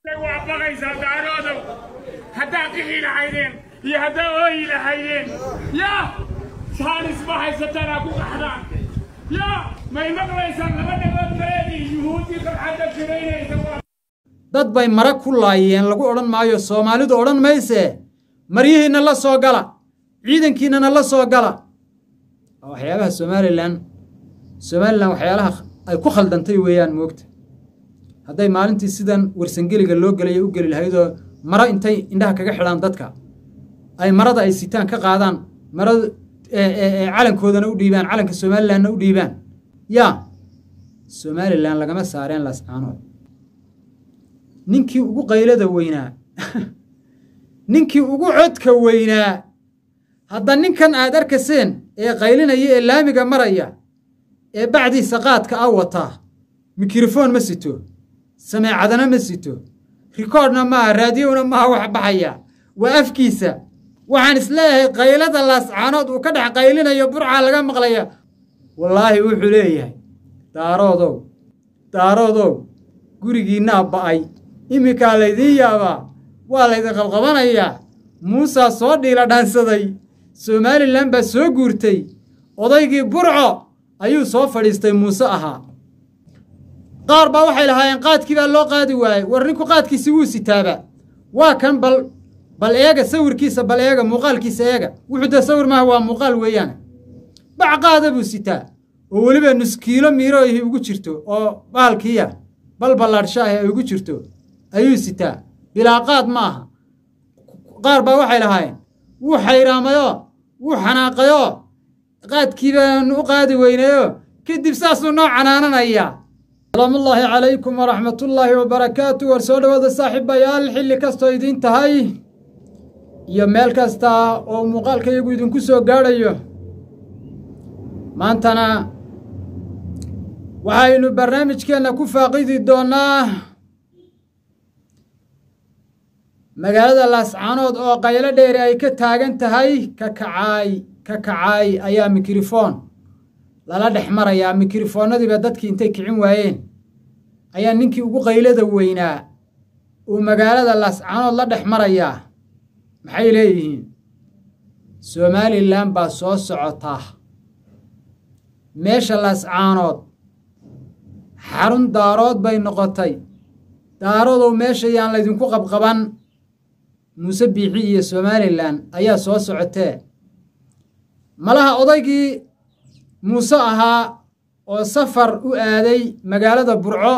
waa baqaysaa daaroodow haddaa qixi lahaydeen iyo haddaa ooyi lahaydeen yaa saanis ma haysatanaa ku qaxdaan yaa may maqlaysaan laba dhagood kaleedii yuhuuddii kabxadda firaynaysa waa dad bay mara ku laayeen lagu odhan maayo soomaalidu odhan maysee maryihiinna la soo gala ciidankiinnana la soo gala waa waxyaabaha somalilan somalilan waxyaalaha ay ku khaldantay weeyaan moogta hadday maalintii sidan warsangeliga loo gelaya u geli lahaydoo maro intay indhaha kaga xidhaan dadka ay marada ay sitaan ka qaadaan marada calankoodana u dhiibaan calanka somalilanna u dhiibaan yaa somalilan lagama saareen lascaanood ninkii ugu qaylada weynaa ninkii ugu codka weynaa hadda ninkan aad arkaseen ee qaylinaya ee laamiga maraya ee bacdiisa qaadka a wataa mikrofoon ma sito sameecadana ma sito rikoodhna maaha raadiyowna maaha wax baxaya waa afkiisa waxaan isleeyahay qaylada laascaanood uu ka dhex qaylinayo burcaa laga maqlaya wallaahi wuxuu leeyahay daaroodow daaroodow gurigiinnaa ba'ay iminkaa laydiin yaabaa waa laydin qabqabanayaa muusaa soo dhiila dhaansaday somalilan baa soo guurtay odaygii burco ayuu soo fadhiistay muuse ahaa qaar baa waxay lahaayeen qaadkii baa loo qaadi waayey war ninku qaadkiisi wuu sitaaba waa kan bal bal eega sawirkiisa bal eega muuqaalkiisa eega wuxuu dee sawir maaha waa muuqaal weeyaane bac qaada buu sitaa oo weliba nuskiilo miirooihi ugu jirto oo baalkiiya bal ballaadhshaahi ay ugu jirto ayuu sitaa bilaa qaad ma aha qaar baa waxay lahaayeen wuu xayraamayo wuu xanaaqayo qaadkii baanu u qaadi weynayo kadib saasuu noo canaananayaa salaamullaahi calaykum waraxmatullaahi wabarakaatu war soo dhowaada saaxiibayaal xilli kastoo idiin tahay iyo meel kasta oo muuqaalka iyagu idinku soo gaadhayo maantana waxaynu barnaamijkeenna ku faaqidi doonnaa magaalada laascaanood oo qaylo dheeri ay ka taagan tahay ka kacaay ka kacaay ayaa mikrofoon lala dhex marayaa mikrofoonnadiiba dadkii intay kicin waayeen ayaa ninkii ugu qaylada weynaa uu magaalada laascaanood la dhex marayaa maxay leeyihiin somalilan baa soo socotaa meesha laascaanood xarun daarood bay noqotay daaroodow meesha yaan laydinku qabqaban muuse biixi iyo somalilan ayaa soo socotee malaha odaygii muuse ahaa oo safar u aaday magaalada burco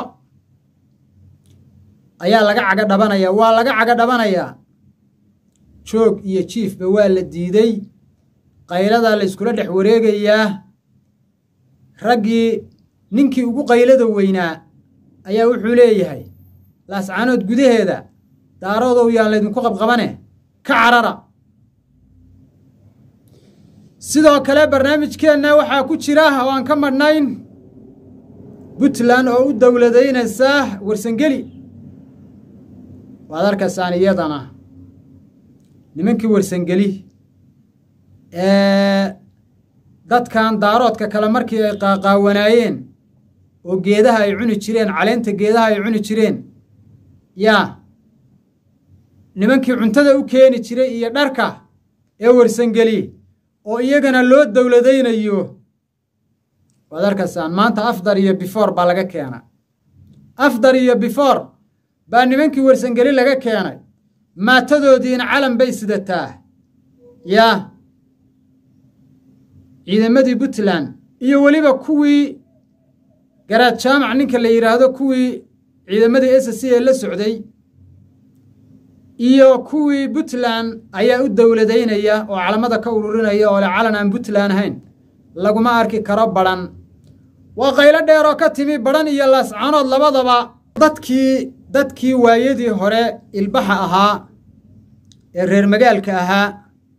ayaa laga caga dhabanayaa waa laga caga dhabanayaa joog iyo jiifba waa la diiday qayladaa la yskula dhex wareegayaa raggii ninkii ugu qaylada weynaa ayaa wuxuu leeyahay laascaanood gudaheeda daaroodow yaan laydinku qabqabane ka carara sidoo kale barnaamijkeenna waxaa ku jira oo aan ka madhnayn puntland oo u dowladaynaysa warsangeli waad arkaysaan iyadana nimankii warsangeli ee dadkan daaroodka kale markii ay qaaqaawanaayeen oo geedaha ay cuni jireen caleenta geedaha ay cuni jireen yaa nimankii cuntada u keeni jiray iyo dharka ee warsangeli oo iyagana loo dowladaynayo waad arkaysaan maanta afdar iyo bifor baa laga keenay afdar iyo bifor baa nimankii warsangeli laga keenay maatadoodiina calan bay sidataa yaa ciidamadii puntland iyo weliba kuwii garaad jaamac ninka la yidhaahdo kuwii ciidamadii s c ee la socday iyo kuwii puntland ayaa u dowladaynaya oo calamada ka ururinaya oo le calan aan puntland ahayn laguma arki karo badhan waa qaylo dheer oo ka timi badhan iyo laascaanood labadaba dadkii dadkii waayadii hore ilbaxa ahaa ee reer magaalka ahaa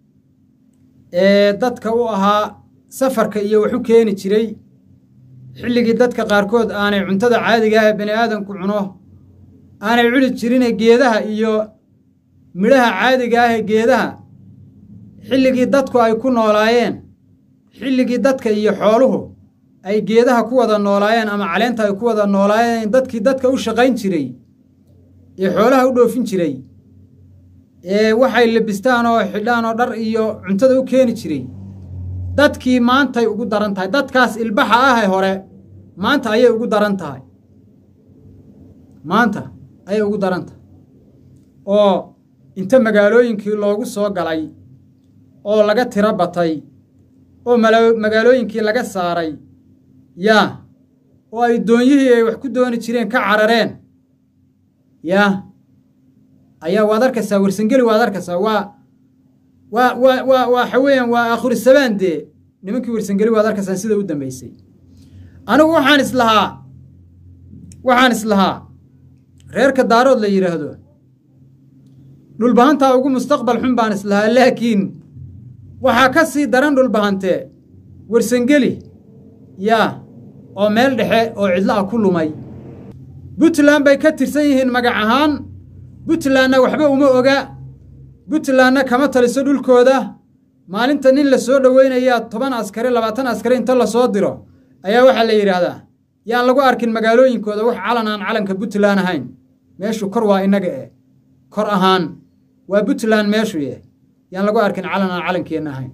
ee dadka u ahaa safarka iyo wax u keeni jiray xilligii dadka qaarkood aanay cuntada caadiga ah ee bani aadamku cuno aanay cuni jirine geedaha iyo midhaha caadiga ah ee geedaha xilligii dadku ay ku noolaayeen xilligii dadka iyo xooluhu ay geedaha ku wada noolaayeen ama caleenta ay ku wada noolaayeen dadkii dadka u shaqayn jiray ee xoolaha u dhoofin jiray ee waxay labistaan oo xidhaan oo dhar iyo cuntada u keeni jiray dadkii maantay ugu daran tahay dadkaas ilbaxa ahe hore maanta ayay ugu daran tahay maanta ayay ugu daran tahay oo inta magaalooyinkii loogu soo galay oo laga tiro batay oo magaalooyinkii laga saaray yaa oo ay doonyihii ay wax ku dooni jireen ka carareen yaa ayaa waad arkaysaa warsangeli waad arkaysaa waa waa waa waa waxa weeyaan waa akhurisamaan dee nimankii warsangeli waad arkaysaa sida u dambaysay anigu waxaan islahaa waxaan islahaa reerka daarood la yidhaahdo dhulbahantaa ugu mustaqbal xun baan islahaa laakiin waxaa ka sii daran dhulbahantee warsangeli yaa oo meel dhexe oo cidlo ah ku lumay puntland bay ka tirsan yihiin magac ahaan puntlandna waxba uma oga puntlandna kama taliso dhulkooda maalinta nin la soo dhoweynayaa toban askari labaatan askari inta lasoo diro ayaa waxaa la yidhaahdaa yaan lagu arkin magaalooyinkooda wax calan aan calanka puntland ahayn meeshu kor waa innaga eh kor ahaan waa puntland meeshu eh yaan lagu arkin calan aan calankeenna ahayn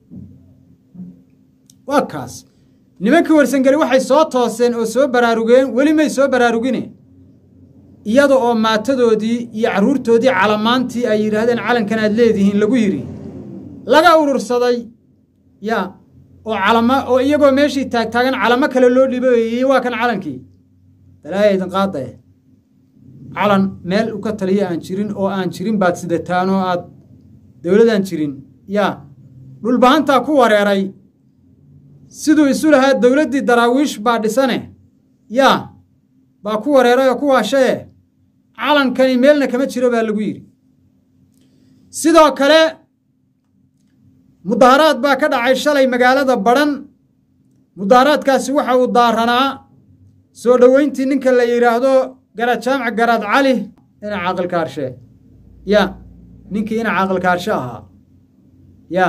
waa kaas nimankii warsangeli waxay soo tooseen oo soo baraarugeen weli may soo baraarugine iyada oo maatadoodii iyo carruurtoodii calamaantii ay yidhaahdeen calankan aad leedihiin lagu yidhi laga urursaday yaa oo calama oo iyagoo meeshii taagtaagan calamo kale loo dhiboeyey waa kan calankii dalaaya idin qaadae calan meel u ka taliya aan jirin oo aan jirin baad sidataan oo aad dowladaan jirin yaa dhulbahantaa ku wareeray siduu isu lahaa dowladdii daraawiish baa dhisane yaa baa ku wareeray oo ku waashaye calankani meelna kama jiro baa lagu yidhi sidoo kale mudaharaad baa ka dhacay shalay magaalada badhan mudaharaadkaasi waxa uu daaranaa soo dhoweyntii ninka la yidhaahdo garaad jaamac garaad cali ina caaqilkaarshe ya ninkii ina caaqilkaarshe ahaa ya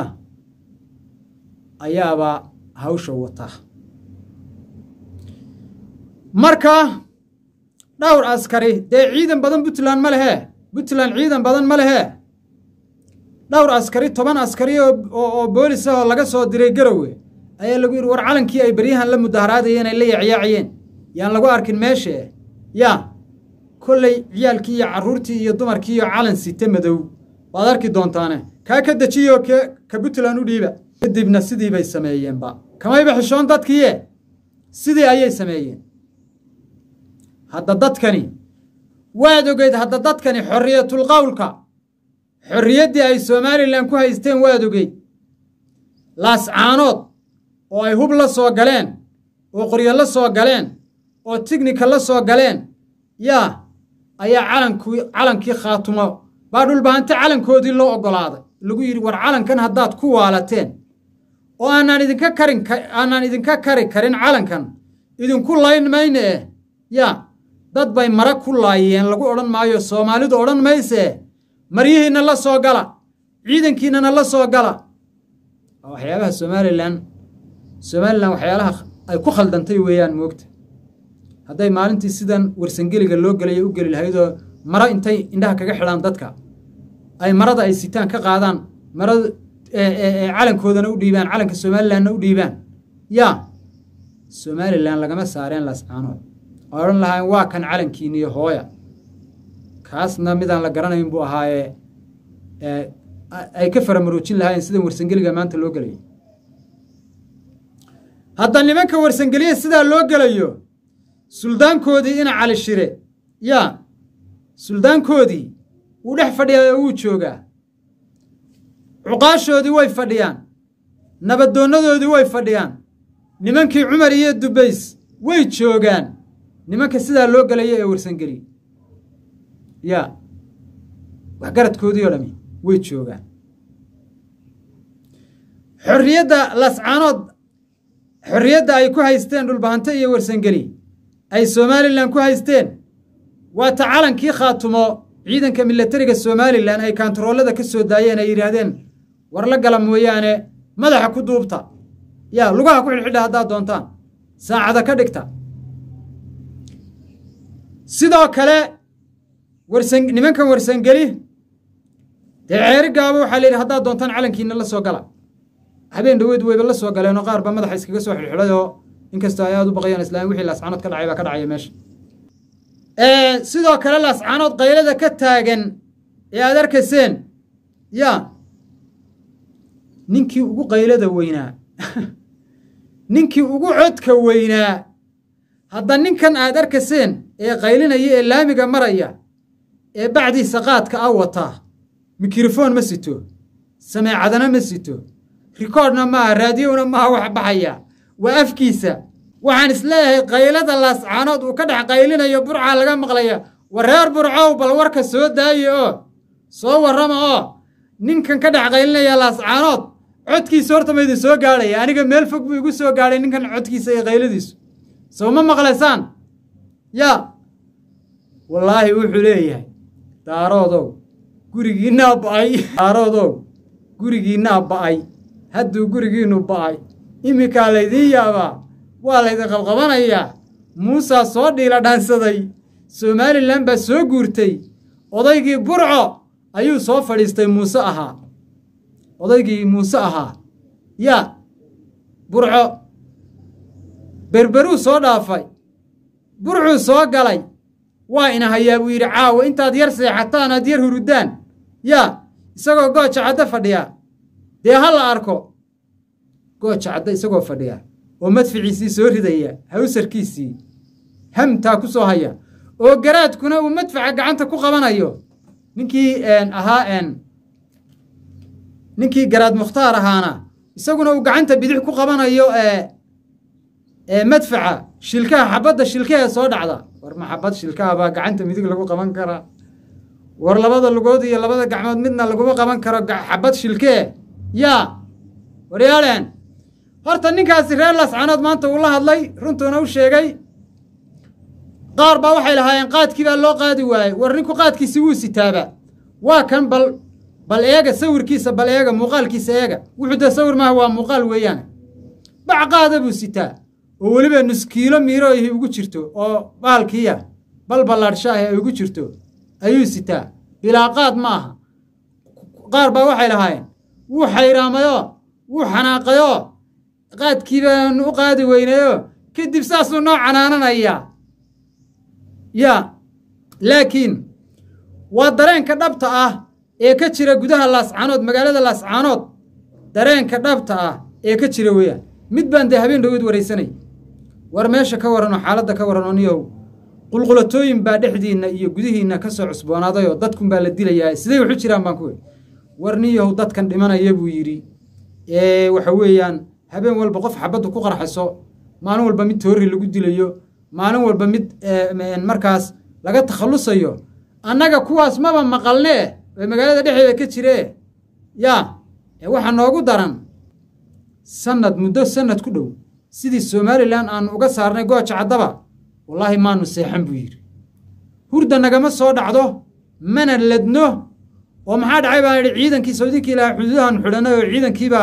ayaaba hawsha wata marka dhowr askari dee ciidan badan puntland ma lehe puntland ciidan badan ma lehe dhowr askari toban askari oo boolis ah oo laga soo diray garowe ayaa lagu yidhi war calankii ay beryahan la mudaharaadayeen ay la yaacyaacayeen yaan lagu arkin meeshe yaa kolley ciyaalkii iyo carruurtii iyo dumarkii iyo calan site madow waad arki doontaane kaa ka dejiyoo ke ka puntland u dhiiba kadibna sidii bay sameeyeenba kamayba xishoon dadkiiye sidii ayay sameeyeen hadda dadkani waad ogeyd hadda dadkani xorriyatul qowlka xorriyaddii ay somalilan ku haysteen waad ogeyd laascaanood oo ay hub la soo galeen oo qoryo la soo galeen oo tignika la soo galeen yaa ayaa calankii calankii khaatumo baa dhulbahante calankoodii loo oggolaaday lagu yidhi war calankan haddaad ku waalateen oo aanaan idinka karin aanaan idinka kari karin calankan idinku layn mayne eh yaa dad bay mara ku laayeen lagu odhan maayo soomaalidu odhan maysee maryihiinna la soo gala ciidankiinnana la soo gala waa waxyaabaha somalilan somalilan waxyaalaha ay ku khaldantay weeyaan moogta hadday maalintii sidan warsangeliga loo gelaya u geli lahaydoo maro intay indhaha kaga xidhaan dadka ay marada ay sitaan ka qaadaan marada calankoodana u dhiibaan calanka somalilanna u dhiibaan yaa somalilan lagama saareen lascaanood oo odhan lahayn waa kan calankiiniyo hooya kaasna midaan la garanayn buu ahaayee ay ka faramaroojin lahaayeen sidan warsangeliga maanta loo gelayo hadda nimanka warsangeliya sidaa loo gelayo suldaankoodii ina cali shire yaa suldaankoodii wuu dhex fadhiyaa oo wuu joogaa cuqaashoodii way fadhiyaan nabaddoonnadoodii way fadhiyaan nimankii cumar iyo dubays way joogaan nimanka sidaa loo gelaya ee warsangeli yaa waxgaradkoodii oo dhami way joogaan xorriyadda lascaanood xorriyadda ay ku haysteen dhulbahante iyo warsangeli ay somalilan ku haysteen waa ta calankii khaatumo ciidanka milatariga somalilan ay kaantaroolada ka soo daayeen ay yidhaahdeen war la gala mooyaane madaxa ku duubta yaa lugaha ku xidhxidha haddaad doontaan saacada ka dhigta sidoo kale warsan nimankan warsangeli dee ceeri gaabo waxaa la yidhi haddaad doontaan calankiina la soo gala habeen dhaweed weyba la soo galeenoo qaar ba madaxa iskaga soo xidhxidhay oo inkastoo ay aada u baqayaan islaam wixii laascaanood ka dhacay baa ka dhacaya meesha sidoo kale laascaanood qaylada ka taagan ee aad arkayseen ya ninkii ugu qaylada weynaa ninkii ugu codka weynaa hadda ninkan aad arkayseen ee qaylinaya ee laamiga maraya ee bacdiisa qaadka a wataa mikrofoon ma sito sameecadana ma sito rikoodhna maaha raadiyowna maaha wax baxaya waa afkiisa waxaan isleeyahay qaylada laascaanood uu ka dhex qaylinayo burcaa laga maqlaya war reer burcow bal warka soo daaye oo soo warrama oo ninkan ka dhex qaylinaya laascaanood codkiisa horta ma idin soo gaadhaya aniga meel fog buu igu soo gaadhay ninkan codkiisa iyo qayladiisu soo ma maqlaysaan yaa wallaahi wuxuu leeyahay daaroodow gurigiinnaa ba'ay daaroodow gurigiinnaa ba'ay hadduu gurigiinnu ba'ay iminkaa laydiin yaabaa waa laydin qabqabanayaa muusaa soo dhiila dhaansaday somalilan baa soo guurtay odaygii burco ayuu soo fadhiistay muuse ahaa odaygii muuse ahaa yaa burco berberuu soo dhaafay burcuu soo galay waa ina hayaa buu yidhi caawa intaad yar seexataan aad yar hurudaan yaa isagoo gooja caddo fadhiya dee ha la arko gooja caddo isagoo fadhiya oo madficiisii soo ridaya hawsarkiisii hamtaa ku soo haya oo garaadkuna uu madfaca gacanta ku qabanayo ninkii ahaa ninkii garaad mukhtaar ahaana isaguna uu gacanta bidix ku qabanayo madfaca shilkaha xabadda shilkahe soo dhacda war maxabad shilkaha baa gacanta midig lagu qaban karaa war labada lugood iyo labada gacmood midna laguma qaban karo xabad shilkee yaa waryaaleen horta ninkaasi reer laascaanood maanta uu la hadlay runtuuna u sheegay qaar baa waxay lahaayeen qaadkii baa loo qaadi waayey war ninku qaadkiisi wuu sitaaba waa kan bal bal eega sawirkiisa bal eega muuqaalkiisa eega wuxuu dee sawir maaha waa muuqaal weeyaan bac qaada buu sitaa oo weliba nuskiilo miiro ahi ugu jirto oo baalkiiya bal ballaadhshaahi ay ugu jirto ayuu sitaa bilaa qaad ma aha qaar baa waxay lahaayeen wuu xayraamayoo wuu xanaaqayoo qaadkii baanu u qaadi weynayoo kadib saasuu noo canaananayaa yaa laakiin waa dareenka dhabta ah ee ka jira gudaha laascaanood magaalada laascaanood dareenka dhabta ah ee ka jira weeyaan mid baan dee habeen dhawood waraysanay war meesha ka warranoo xaaladda ka warran oo niyow qulqulatooyin baa dhexdiinna iyo gudihiinna ka soo cusboonaadayoo dadkun baa la dilayaa siday waxu jiraan baan ku weri war niyow dadkan dhimanaya buu yidhi ee waxa weeyaan habeen walba qof xabaddu ku qarxayso maalin walba mid toorri lagu dilayo maalin walba mid markaas laga takhallusayo annaga kuwaas maba maqalnee ee magaalada dhexdeeda ka jiree yaa ee waxaa noogu daran sanad muddo sanad ku dhow sidii somalilan aanu uga saarnay gooja caddaba wallaahi maanu seexan buu yidhi hurda nagama soo dhacdo mana ladno oo maxaa dhacay baan idhi ciidankii sawdinkii ilaha xuduudahan xidhanay oo ciidankiibaa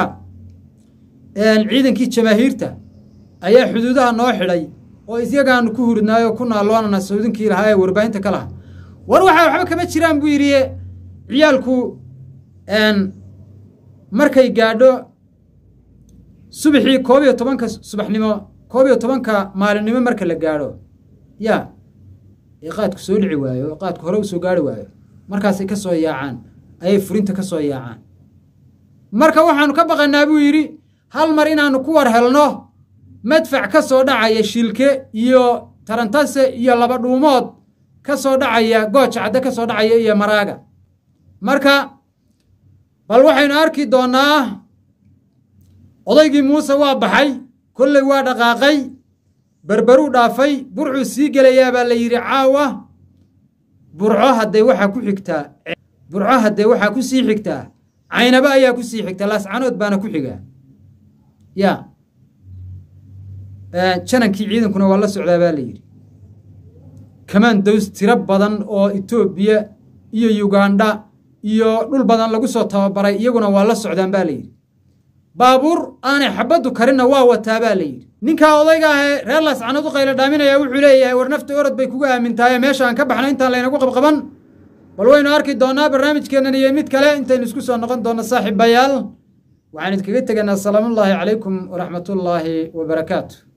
ciidankii jamaahiirta ayaa xuduudaha noo xidhay oo isyagaanu ku hurdnaayoo ku naalloonana sawdinkii lahaa ee warbaahinta ka laha war waxaa waxba kama jiraan buu yidhi ciyaalku markay gaadho subaxii koob iyo tobanka subaxnimo koob iyo tobanka maalinimo marka la gaadho yaa ee qaadku soo dhici waayo oo qaadku hore u soo gaari waayo markaasay ka soo yaacaan ayay furinta ka soo yaacaan marka waxaanu ka baqanaa buu yidhi hal mar inaannu ku war helno madfac ka soo dhacaya shilke iyo tarantase iyo laba dhuumood ka soo dhacaya gooja cadde ka soo dhacaya iyo maraaga marka bal waxaynu arki doonnaa odaygii muuse waa baxay kolley waa dhaqaaqay berberuu dhaafay burcuu sii gelayaa baa la yidhi caawa burco haddee waxaa ku xigtaa burco haddee waxaa ku sii xigtaa caynaba ayaa ku sii xigtaa laascanood baana ku xigaa yaa janankii ciidankuna waa la socdaa baa la yidhi kamandows tiro badan oo etoobiya iyo yugandha iyo dhul badan lagu soo tababaray iyaguna waa la socdaan baa la yidhi baabuur aanay xabaddu karinna waa wataa baa la yidhi ninkaa odayga ahee reer laascanood u qaylo dhaaminaya wuxuu leeyahay war nafta orod bay kugu aamintaaye meeshaan ka baxna intaan laynagu qabqaban bal waynu arki doonaa barnaamijkeennan iyo mid kale intaynu isku soo noqon doonno saaxiibayaal waxaan idinkaga tegaynaa asalaamullaahi calaykum waraxmatullaahi wabarakaatu